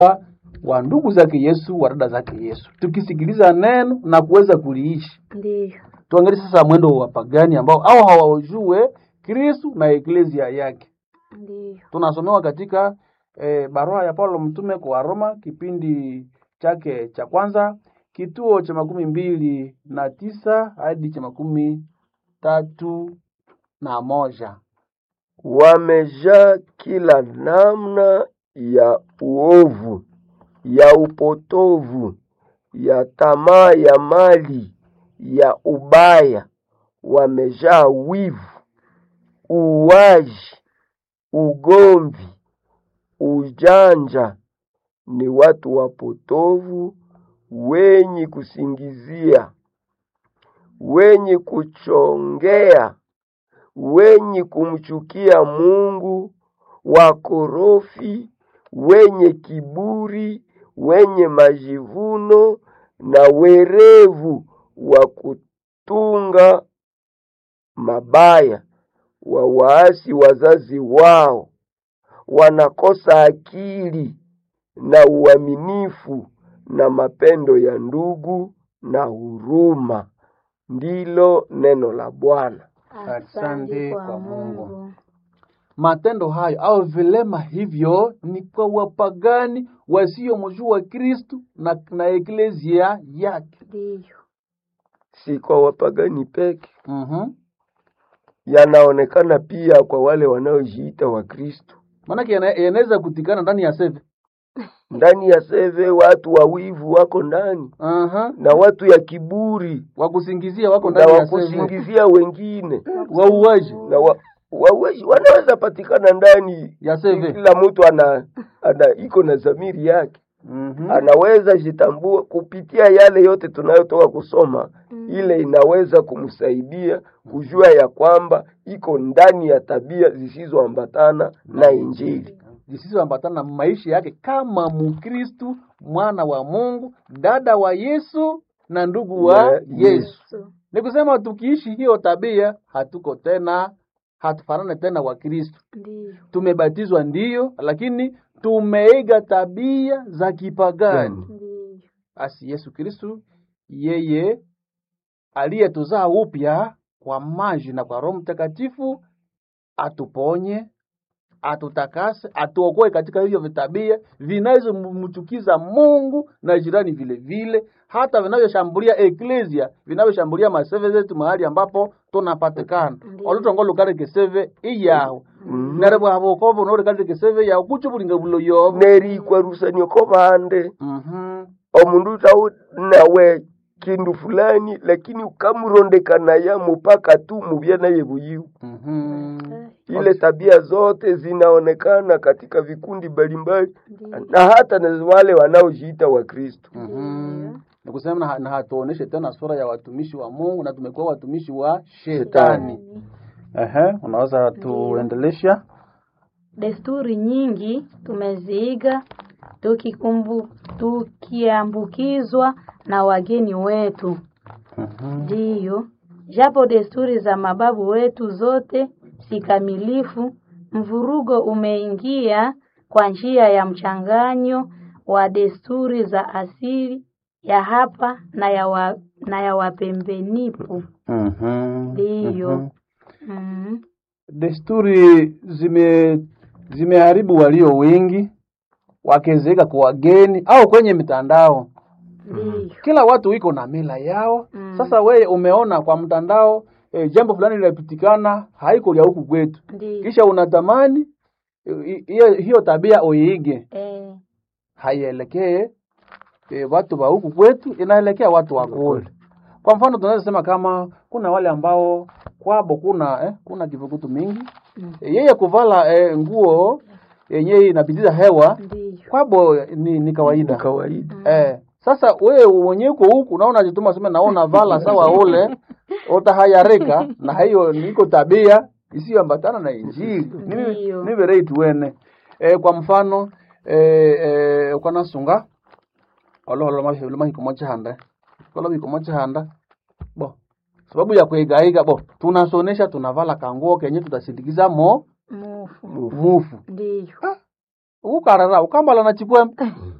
wa ndugu zake Yesu, wa dada zake Yesu, tukisikiliza neno na kuweza kuliishi. Ndiyo. Tuangalie sasa mwendo wa wapagani ambao au hawajue Kristu na eklezia yake. Ndiyo. Tunasomewa katika eh, barua ya Paulo mtume kwa Roma kipindi chake cha kwanza kituo cha makumi mbili na tisa hadi cha makumi tatu na moja. wamejaa kila namna ya uovu, ya upotovu, ya tamaa ya mali, ya ubaya, wamejaa wivu, uwaji, ugomvi, ujanja. Ni watu wapotovu, wenye kusingizia, wenye kuchongea wenye kumchukia Mungu, wakorofi, wenye kiburi, wenye majivuno na werevu wa kutunga mabaya, wa waasi wazazi wao, wanakosa akili na uaminifu na mapendo ya ndugu na huruma. Ndilo neno la Bwana. Asante kwa Mungu. Matendo hayo au vilema hivyo ni kwa wapagani wasiomjua Kristu na, na eklezia yake. Ndiyo. Si kwa wapagani peke, mm yanaonekana pia kwa wale wanaojiita Wakristo. Maanake yana- yanaweza kutikana ndani ya seve. Ndani ya seve watu wawivu wako ndani Aha. na watu ya kiburi Wakusingizia wako na ndani ya seve. wakusingizia wengine Wauaji na wa, wawezi wanaweza patikana ndani ya seve. kila mtu ana, ana iko na dhamiri yake Mhm. anaweza jitambua kupitia yale yote tunayotoka kusoma ile inaweza kumsaidia kujua ya kwamba iko ndani ya tabia zisizoambatana na Injili. zisizoambatana na maisha yake kama Mkristu, mwana wa Mungu, dada wa Yesu na ndugu wa Na Yesu. So, Ni kusema tukiishi hiyo tabia, hatuko tena, hatufanane tena wa Kristu. Ndiyo. Tumebatizwa ndiyo, lakini tumeiga tabia za kipagani. Ndiyo. Basi Yesu Kristu yeye aliyetuzaa upya kwa maji na kwa Roho Mtakatifu atuponye, atutakase, atuokoe katika hivyo vitabia vinazomchukiza Mungu na jirani vile vile, hata vinavyoshambulia eklesia, vinavyoshambulia maseve zetu mahali ambapo tunapatikana Ndiyo. olutongolo kale keseve iyaho Mhm. nerebo abokobo nore kale keseve yaho kuchubulinga bulo yobo nerikwarusania ko bande Mhm. omundu tau nawe kindu fulani lakini ukamurondekana mupaka tu mubya naye buyiwu Mhm. ile tabia zote zinaonekana katika vikundi mbalimbali Ndiyo. na hata na wale wanaojiita Wakristo. Mhm. Ni kusema na, na hatuoneshe tena sura ya watumishi wa Mungu na tumekuwa watumishi wa shetani. Ehe, unaweza tuendelesha? Desturi nyingi tumeziiga tukikumbu, tukiambukizwa na wageni wetu. Mhm. Ndiyo, japo desturi za mababu wetu zote si kamilifu, mvurugo umeingia kwa njia ya mchanganyo wa desturi za asili ya hapa na ya, wa, na ya wapembenipu. Mhm. Ndiyo. Mhm. Mm. Desturi zime zimeharibu walio wengi wakizeeka kwa wageni au kwenye mitandao. Ndiyo. Kila watu iko na mila yao. Mm. Sasa wewe umeona kwa mtandao e, jambo fulani linapitikana haiko lya huku kwetu, Ndiyo. kisha unatamani eh, hiyo hiyo tabia uiige. Eh, haielekee e, watu wa huku kwetu, inaelekea watu wa kule. Kwa mfano tunaweza sema kama kuna wale ambao kwabo kuna eh, kuna kivukutu mingi Mm. e, yeye kuvala eh, nguo yenyewe inapitiza hewa ndiyo. kwabo ni, ni kawaida Ni kawaida. eh, sasa wewe mwenyewe uko huku naona jituma sema naona vala sawa ule utahayarika na hiyo niko tabia isiyoambatana na Injili Ndiyo. niverei tuwene e, kwa mfano e, e, ukanasunga oloholomahiko chihanda koloviko chihanda bo sababu ya kuigaiga bo tunasonesha tunavala kanguo kenye tutasindikiza mo Mufu. mufu Ndiyo. ukarara ukambala na chipwembe